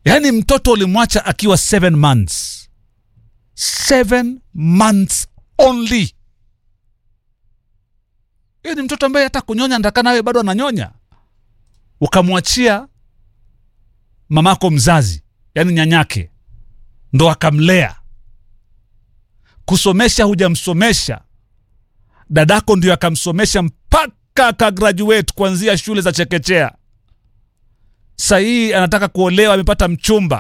yaani mtoto ulimwacha akiwa seven months seven months only hiyo ni mtoto ambaye hata kunyonya ndaka nawe bado ananyonya ukamwachia mamako mzazi yaani nyanyake ndo akamlea kusomesha hujamsomesha dadako ndio akamsomesha mpaka akagraduate kuanzia shule za chekechea sahii anataka kuolewa amepata mchumba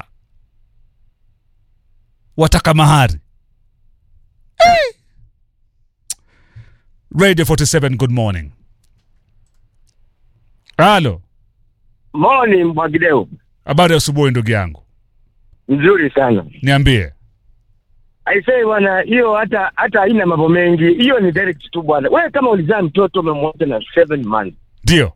wataka mahari Eh! radio 47 good morning halo Moni Mwagideo, habari ya asubuhi ndugu yangu nzuri sana. niambie Aisee bwana, hiyo hata hata haina mambo mengi, hiyo ni direct tu bwana. Wewe kama ulizaa mtoto umemwacha na seven months, ndio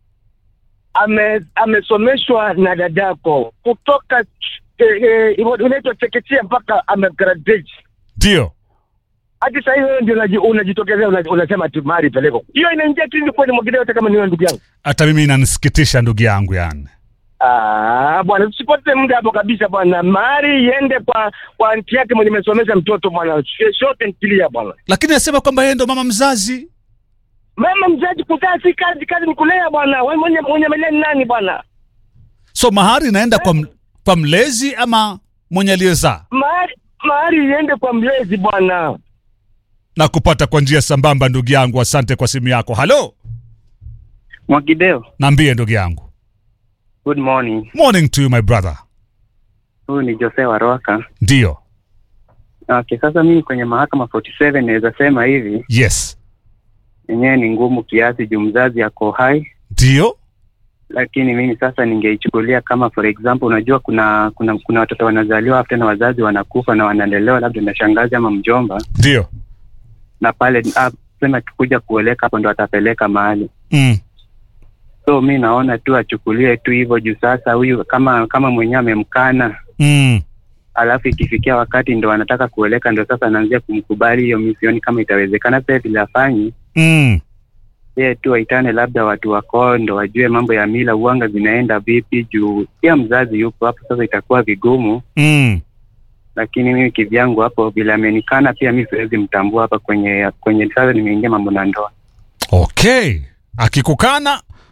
ame amesomeshwa na dadako kutoka eh, eh, unaitwa chekechea mpaka amegraduate ndio hadi sasa hivi wewe ndio unaji- unajitokezea una- unasema ati mahari peleko. Hiyo inaingia tu kweli Mwagideo, hata kama ni wewe ndugu yangu. hata mimi inanisikitisha ndugu yangu yani Ah, bwana tusipoteze muda hapo kabisa bwana. Mahari iende kwa kwa anti yake mwenye amesomesha mtoto bwana. Short and clear bwana. lakini anasema kwamba yeye ndo mama mzazi Mama mzazi kuzaa si kazi, kazi ni kulea bwana. Wewe mwenye mwenye amelea ni nani bwana? so mahari inaenda kwa, m- kwa mlezi ama mwenye aliyezaa Mahari mahari iende kwa mlezi bwana. na kupata kwa njia sambamba ndugu yangu asante kwa simu yako halo Mwagideo, naambie ndugu yangu good morning. morning to you my brother Huyu ni Jose Waroka. ndio Okay, sasa mimi kwenye mahakama 47 naweza sema hivi, yes yenyewe ni ngumu kiasi juu mzazi ako hai, ndio lakini mimi sasa ningeichukulia kama for example, unajua kuna kuna kuna watoto wanazaliwa after na wazazi wanakufa na wanalelewa labda na shangazi ama mjomba, ndio na pale ah, sema kuja kuoleka hapo ndo atapeleka mahali mm. so mi naona tu achukulie tu hivyo juu sasa huyu kama kama mwenyewe amemkana Mm. alafu ikifikia wakati ndo anataka kuoleka ndo sasa anaanzia kumkubali hiyo misioni kama itawezekana sasa vile afanyi Mm. yeye tu waitane labda watu wakoo ndo wajue mambo ya mila uanga zinaenda vipi juu pia mzazi yupo hapo sasa itakuwa vigumu Mm. lakini mimi kivyangu hapo vile amenikana pia mi siwezi mtambua hapa kwenye kwenye sasa nimeingia mambo na ndoa okay akikukana